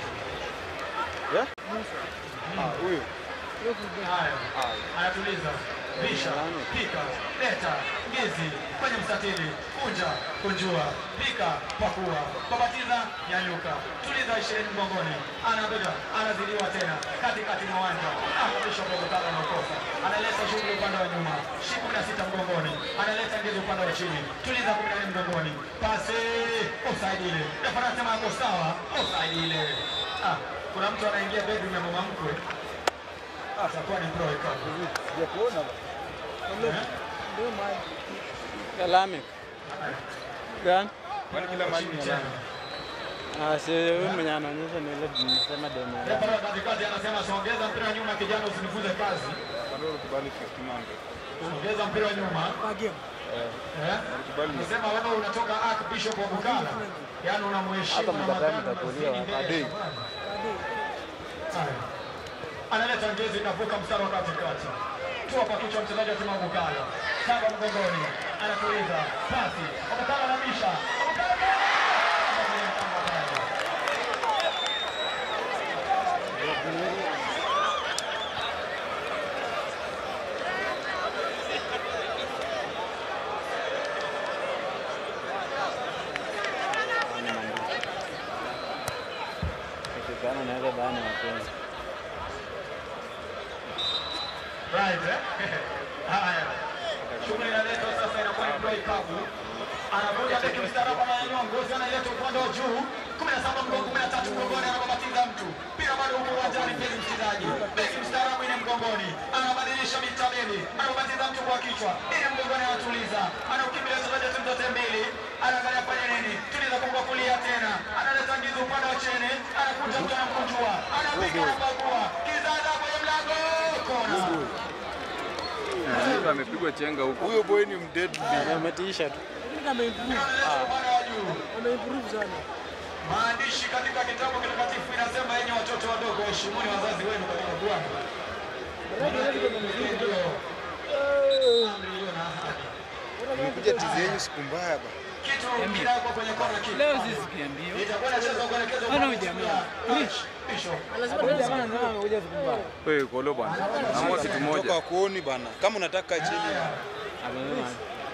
Huyu Haya, anatuliza bisha, pika, leta, ngizi kwenye mstatili, kunja, kunjua, pika, pakua, babatiza, nyanyuka, tuliza ishirini mgongoni, anapiga, anazidiwa tena katikati mwa uwanja, akabisha mgogotano anaokosa, analeta shughuli upande wa nyuma, shi kumi na sita mgongoni, analeta ngizi upande wa chini, tuliza kumi na nne mgongoni, pasi, offside ile, refa anasema yako sawa, offside ile. Ah, kuna mtu anaingia bedroom ya mama mkwe atakuwa ni pro ikabu. sijakuona Kalame. Gani? kwani kila mahali ni alama. Ah, si huyu mwenye anaonyesha ni ile tunasema demo. Refa wa katikati anasema songeza mpira nyuma, kijana, usinifunze kazi. Kandoro kubali 1500. Songeza mpira nyuma. Eh? Kubali Anasema wewe unatoka Archbishop wa Bukala, yaani unamheshimu na mkatae makamu mtakuliwa. mazini mbele Adei. ya safari. Haya. Analeta ngezi, inavuka mstari wa katikati, tua kwa kichwa mchezaji wa timu ya Bukala, saba mgongoni, anatuliza pasi, Bukala anamisha, Bukala Ukikana na ile bana mapenzi. Right, eh? Haya. Shughuli inaletwa sasa inakuwa ni play kavu. Anakuja beki mstaarabu ananyanyua ngozi analeta upande wa juu. 17 mgongo 13 mgongoni anababatiza mtu. Pia bado huko uwanjani mpenzi mchezaji. Beki mstaarabu ine mgongoni. Anabadilisha mitabeli. Anababatiza mtu kwa kichwa. Ine mgongoni anatuliza. Anaukimbilia wachezaji wa timu zote mbili. Anaangalia fanya nini? Tuliza kwa kulia tena. Analeta ngizo upande wa chini. Anakuja mtu anamkunjua. Anapiga anabagua. Kizaza kwenye mlango. Kona. Mtu amepigwa chenga huko. Huyo boy ni mdeadly. Ametiisha tu. Maandishi katika kitabu kitakatifu inasema, enyi watoto wadogo, heshimuni wazazi wenu katika Bwana. Ndio amri iliyo na ahadi. Nimekuja tizi yenyu siku mbaya ba. Kitu kinawekwa kwenye kona kitu. Leo sisi kiambio. Itakuwa inachezwa kuelekezwa Ana kwa ujamaa. Rich Bishop. Jamaa ndio amekuja siku mbaya. Wewe kolo bwana. Naomba kitu Toka moja. kuoni bana. Kama unataka chini. Amesema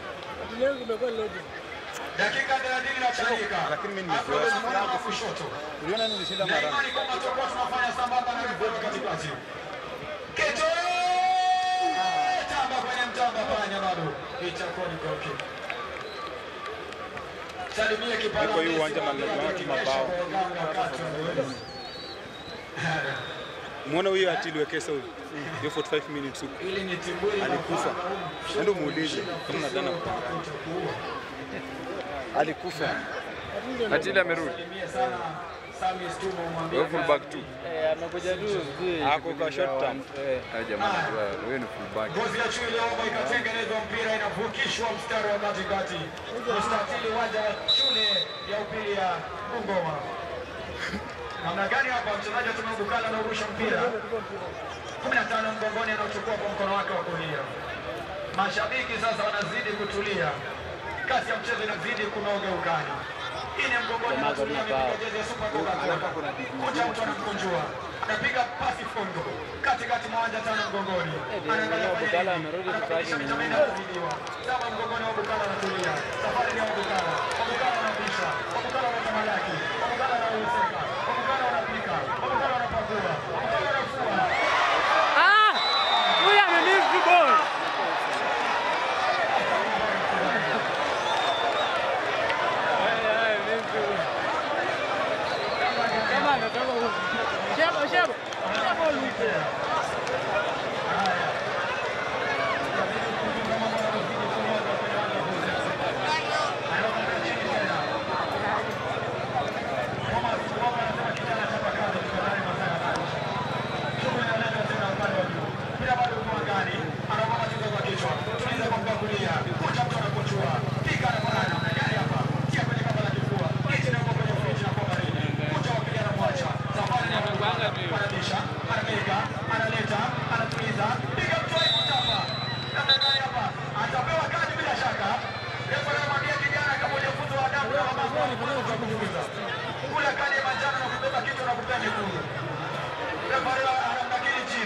Dakika 30 inachanika. Lakini mimi Hapo nimefurahi. mkono wa kushoto. Uliona nilishinda Na mara. imani kwamba tutakuwa tunafanya sambamba na refu katikati. Kitu tamba kwenye mtamba panya bado. Itakuwa ni goal kick. Salimia kipala. Niko hii uwanja na nimeona tu mabao. Muone huyo ati liwekesa huyo. Hiyo 45 minutes huko. Ili ni timbuli Alikufa. Ndio muulize kama nadhani alikufa. Atili amerudi. Salimia sana Sami Stumo mwambie. Wewe full back tu. eh, amekuja tu sijui Ako kipindi kwa cha short term. one- eh. Ah jamaa najua wewe ni full back. Ngozi ya chui iliyoomba ikatengenezwa mpira inavukishwa mstari wa katikati. Mstatili uwanja wa shule ya upili ya Bungoma. Namna gani hapa mchezaji wa timu ya Bukala anaurusha mpira 15 mgongoni, anauchukua kwa mkono wake wa kulia. Mashabiki sasa wanazidi kutulia, kasi ya mchezo inazidi kunoga ukani. Hii ni mgongoni, Jamaa anatulia kuna bao. amepiga jezi ya Super Coca-Cola. Kucha mtu anamkunjua, anapiga pasi fondo katikati mwa uwanja, tano mgongoni, anaangalia fanya Bukala nini? amerudi Anabadilisha kupaki mitambo inayozidiwa. Saba mgongoni wa Bukala anatulia, safari ni ya Bukala. Bukala anabisha, Bukala anatamalaki, Bukala anauseka, Bukala anapika, Bukala anapakua, Bukala anafua. Ah! Huyu amemiss the ball. Kama anatoka huko. Shebo, shebo. Shebo lupe.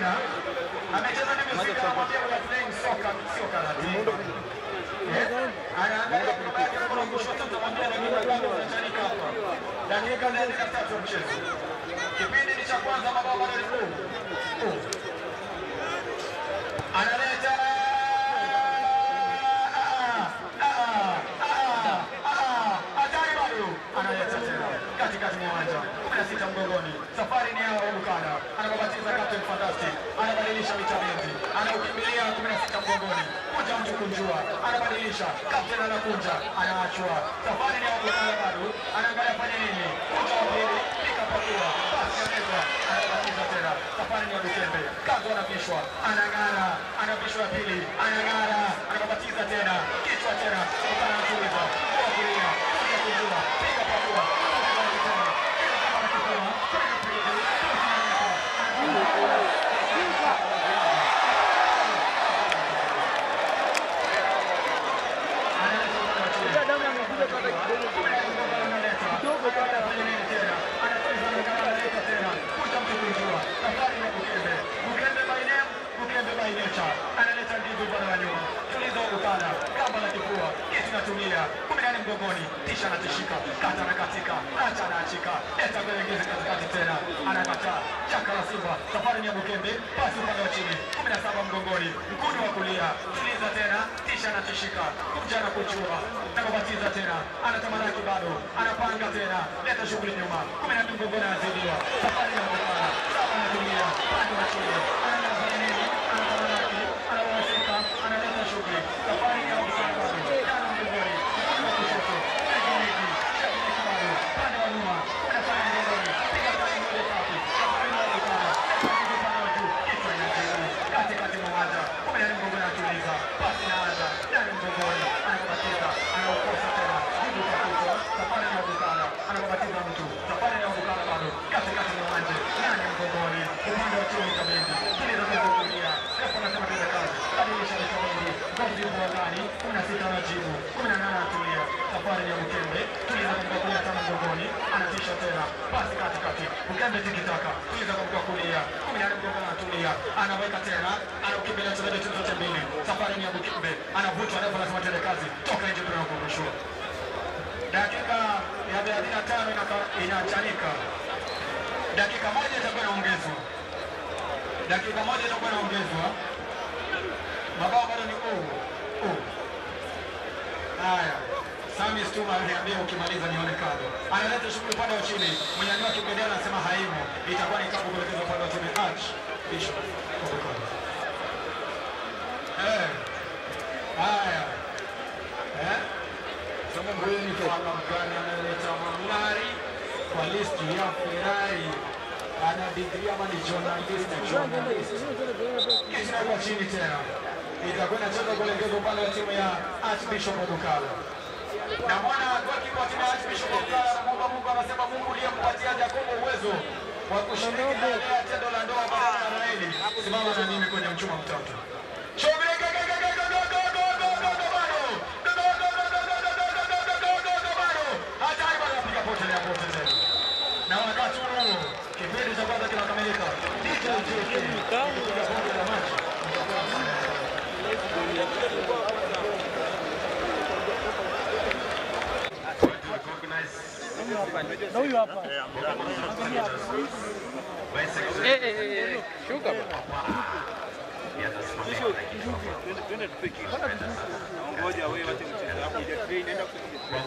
jina. Amecheza na muziki anakwambia we are playing soccer, sio karate. Eh? Anaangalia kwa baba yake kwa kushoto tunamwambia na mimi bado unachanika hapa. Dakika nne na tatu ya mchezo. Kipindi ni cha kwanza mabao bado ni huu. Huu. Analeta hatari bado analeta tena katikati mwa uwanja kumi na sita mgongoni. Safari ni yao Bukala anababatiza Captain Fantastic, anabadilisha mitabenti, anaukimbilia kumi na sita mgongoni, kuja mtu kunjua, anabadilisha Captain anakunja, anaachwa. Safari ni yao Bukala bado anaangalia fanya nini, kuja wa pili, pika pakua, basi ameza, anabatiza tena. Safari ni ya Dukembe, kazo anavishwa, anang'ara, anavishwa ya pili, anang'ara, anababatiza tena, kichwa tena, Bukala anatuliza, kwa kulia, kuja kunjua, pika pakua, analeta ndizi upande wa nyuma, tuliza ukanda, kamba la kifua, kitu natumia, kumi nane mgongoni, tisha anatishika, kata na katika, acha anaachika, leta kuelekeza katikati tena, anakataa, chaka la Simba, safari ni ya Bukembe, pasi upande wa chini, kumi na saba mgongoni, mkono wa kulia, tuliza tena, tisha anatishika, kuja na kuchua, na kubatiza tena, anatamalaki bado, anapanga tena, leta shughuli nyuma, kumi na mbili mgongoni anazidiwa, safari ya Bukembe, saba anatumia, pande wa chini, anafanya nini, anatamalaki, anawasika, analeta shughuli, safari ya Bukembe bado, tano mgongoni, mkono wa kushoto, legi legi, legi bado, pande wa nyuma, anafanya mgongoni, piga pale moja tatu, safari ya Bukembe, leta upande wa juu, kichwa inajibu, katikati mwa uwanja, kumi na nne mgongoni anatuliza, pasi inaanza, ndani mgongoni, anakubatiza, anaukosa tena, jibu kwa kichwa, safari ya Bukala, anakubatiza mtu, safari ya Bukala bado, katikati mwa uwanja, ndani mgongoni, upande wa chini kabendi, tuliza kwa kulia, refu anasema tena kazi, badilisha mikabendi, ngozi yupo ndani, kumi na sita anajibu, kumi na nane anatulia, safari ya Bukembe, tuliza kwa kulia tano mgongoni, anatisha tena, pasi katikati, Bukembe tikitaka, tuliza kwa kulia, kumi na nane mgongoni anatulia, anaweka tena, anaukimbilia mchezaji timu zote mbili, safari ni ya Bukembe, anavutwa, refu anasema tena kazi, toka nje tunakurushwa dakika ya 35 inaka- inachanika, dakika moja itakuwa inaongezwa, dakika moja itakuwa inaongezwa. Mabao bado ni oh, oh. Haya, Sami Stuma aliniambia ukimaliza nione kado. Analeta shughuli upande wa chini, mwenyani wake Bendera anasema haimo, itakuwa ni kapu kuelekeza upande wa chini. Arch Bishop eh, haya eh huyu ni mfano mgani anayeleta mang'ari kwa listi ya Ferrari? Ana degree ama ni journalist? Journalist. Kisha kwa chini tena itakuwa inacheza kuelekeza upande wa timu ya Archbishop Odukala. Na mwana golikipa wa timu ya Archbishop Odukala anamuomba Mungu, anasema Mungu uliyempatia Jacobo uwezo wa kushiriki na ile ya tendo la ndoa baada ya Raeli, simama na mimi kwenye mchuma mtoto. Shughuli hatari bado anapiga potelea pote tena. Na wakati huo kipindi cha kwanza kinakamilika. DJ JK kupiga bonge la maji. Shuka bwana. Ngoja wewe wache mchezo hapo ile train inaenda kuja.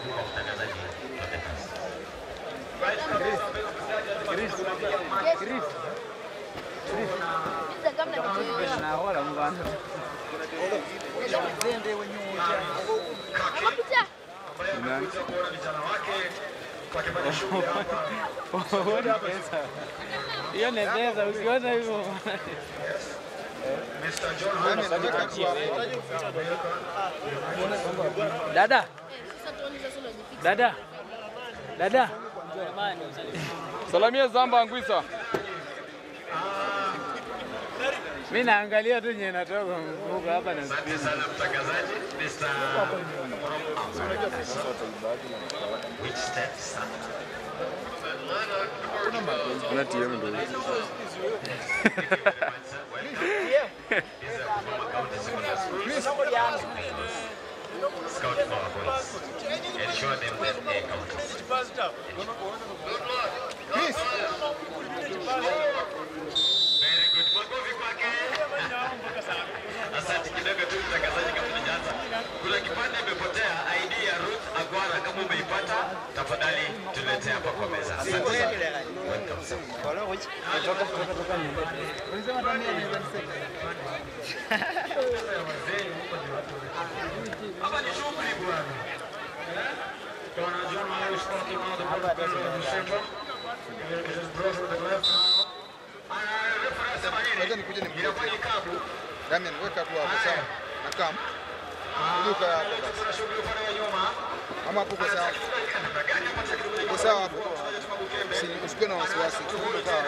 Kuweza kuona vijana wake wakifanya shughuli hapa. Hiyo ni pesa, ukiona hivyo Mr. John dada dada dada Salamia Zamba Angwisa. mi naangalia tu nye natoka mfuko hapa na Asante sana mtangazaji Mr. Which steps Kuna TM ndo hizi. Scout marbles. Ensure them that they count. Very good. Makofi kwake. Asante kidogo tu mtangazaji kama tunaanza. Kuna kipande imepotea ID ya Ruth Agwara kama umeipata tafadhali tuletee hapa kwa meza. Asante sana. Welcome sir. Hapa ni shughuli bwana. Eh? Bwana John Mary Scott now the ball is in the center. It is brought to the left now. Ah, referee sema Wacha nini? nikuje nimkute. Inakuwa ni kabu. Damian, weka tu hapo sawa. Na kam. Inuka hapo basi. Kuna shughuli upande wa nyuma. Ama hapo kwa sawa. Kwa sawa hapo. Si usikuwe na wasiwasi. Tuko sawa.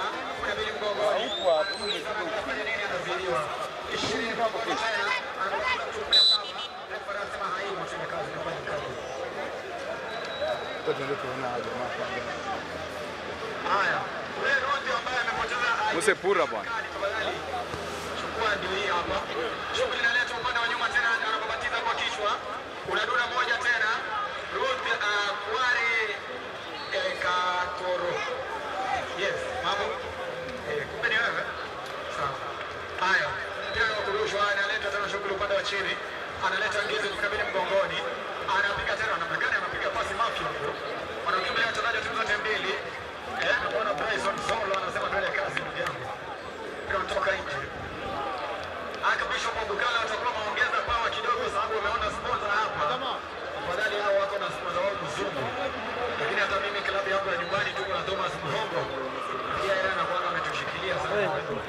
Kwa tuende tuona hapo jamaa kwanza. Haya. Ule Ruthi ambaye amepoteza ID Muse pura bwana. chukua ndio hii hapa. Shughuli inaletwa upande wa nyuma tena anapobatiza kwa kichwa. Kuna dura moja tena. Ruth uh, Kware eh, Katoro. Yes, mambo. Eh, kumbe ni wewe. Sawa. Haya. Mpira wa kurushwa analeta tena shughuli upande wa chini. Analeta ngezi kukabili mgongoni. Anapiga tena namna gani anapiga pasi mafia huko. Wanakimbia wachezaji wa timu zote mbili. Eh, naona Bryson Solo anasema tuende kazi ndugu yangu. Mpira unatoka nje. Archbishop Bukala watakuwa wameongeza pawa kidogo sababu wameona sponsor hapa. Afadhali hao wako na sponsor wao mzungu. Lakini hata mimi klabu yangu ya nyumbani tuko na Thomas Mhongo. Pia yeye anakuwa ametushikilia sana.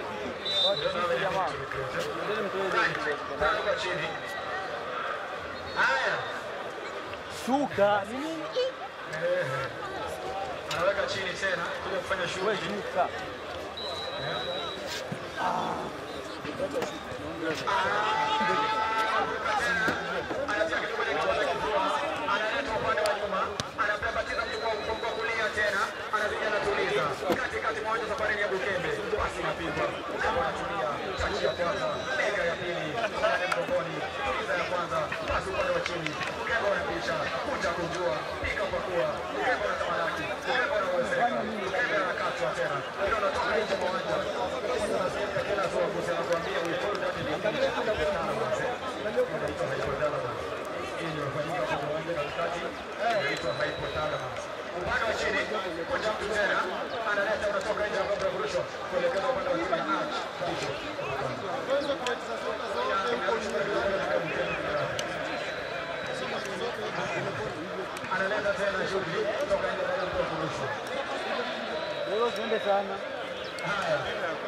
Right. chini. Haya. Shuka. Ni nini? Anaweka chini tena kuja kufanya Wewe shughuli. shuka. anatia kitu kwenye kichwa cha kifua, analeta upande wa nyuma, anapembatiza mtu kwa mgongo wa kulia tena, anapiga anatuliza katikati mwa uwanja safari ni ya Bukembe, basi inapigwa Bukembe anatulia, tachi ya kwanza, mega ya pili, ndani mgongoni, tuliza ya kwanza, basi upande wa chini, Bukembe wanapisha, kuja kujua, pika pakua, Bukembe anatamalaki, Bukembe anawezeka, Bukembe anakatwa tena, ile unatoka nje mwa uwanja, unasikia kila soa kuhusiana kuambia we told that it is inaitwa hypothalamus. Hii inafanyika kwa uwanja katikati, inaitwa hypothalamus. Upande wa chini, kocha mtu tena analeta, unatoka nje ya bomba ya kurushwa kuelekeza upande wa chini arch ndicho. Analeta tena shughuli kutoka nje ya bomba ya kurushwa. Wewe usiende sana. Haya.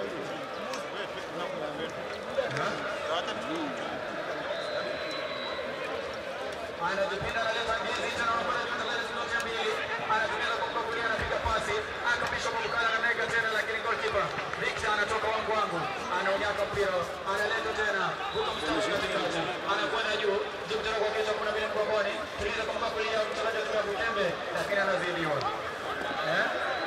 anajipinda analeta ndizi tena anakwenda juu tena hizo zote mbili anatumia kwa kulia anapiga pasi akapisha kwa mkala na mega tena lakini goalkeeper Victor anatoka wangu wangu anaonyaka mpira analeta tena huko mstari wa katikati anakwenda juu juu tena kwa kichwa kuna vile mgongoni tuliza kwa kulia mchezaji wa timu ya Bukembe lakini anazidiwa eh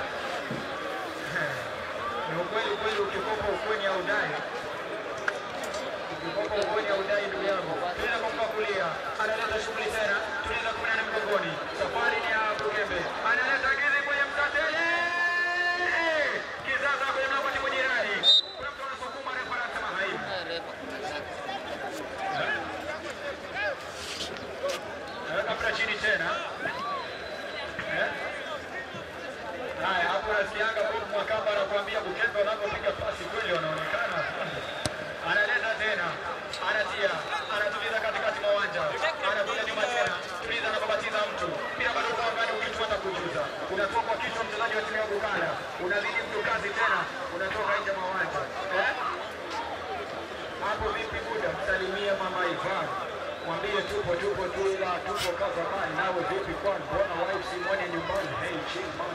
ni ukweli kweli ukikopa ukweni au dai ukikopa ukweni au dai ndugu yangu tuliza kwa mkoa kulia analeta shughuli tena tuliza kumi na nane mgongoni safari ni ya Bukembe analeta gizi kwenye mtatele kizaza kwenye mlango timu jirani kuna mtu anasukuma refa anasema haibu naweka mpira chini tena Eh? Haya, hapo nasikianga Bob Mwakamba anakuambia Bukembe wanapopiga pasi kweli wanaonekana. Analeta tena, anatia, anatuliza katikati mwa uwanja, anakuja nyuma tena, tuliza anapobatiza mtu, mpira bado uko angani, ukichwa na kujuza, unatoka kwa kichwa mchezaji wa timu ya Bukala, unazidi mtu kazi tena, unatoka nje mwa uwanja eh? Hapo vipi Buda, msalimie mama Ivan, mwambie tupo tupo tu, ila tupo kazamani. Nawe vipi kwani, mbona wife simwone nyumbani? Hey, chill man.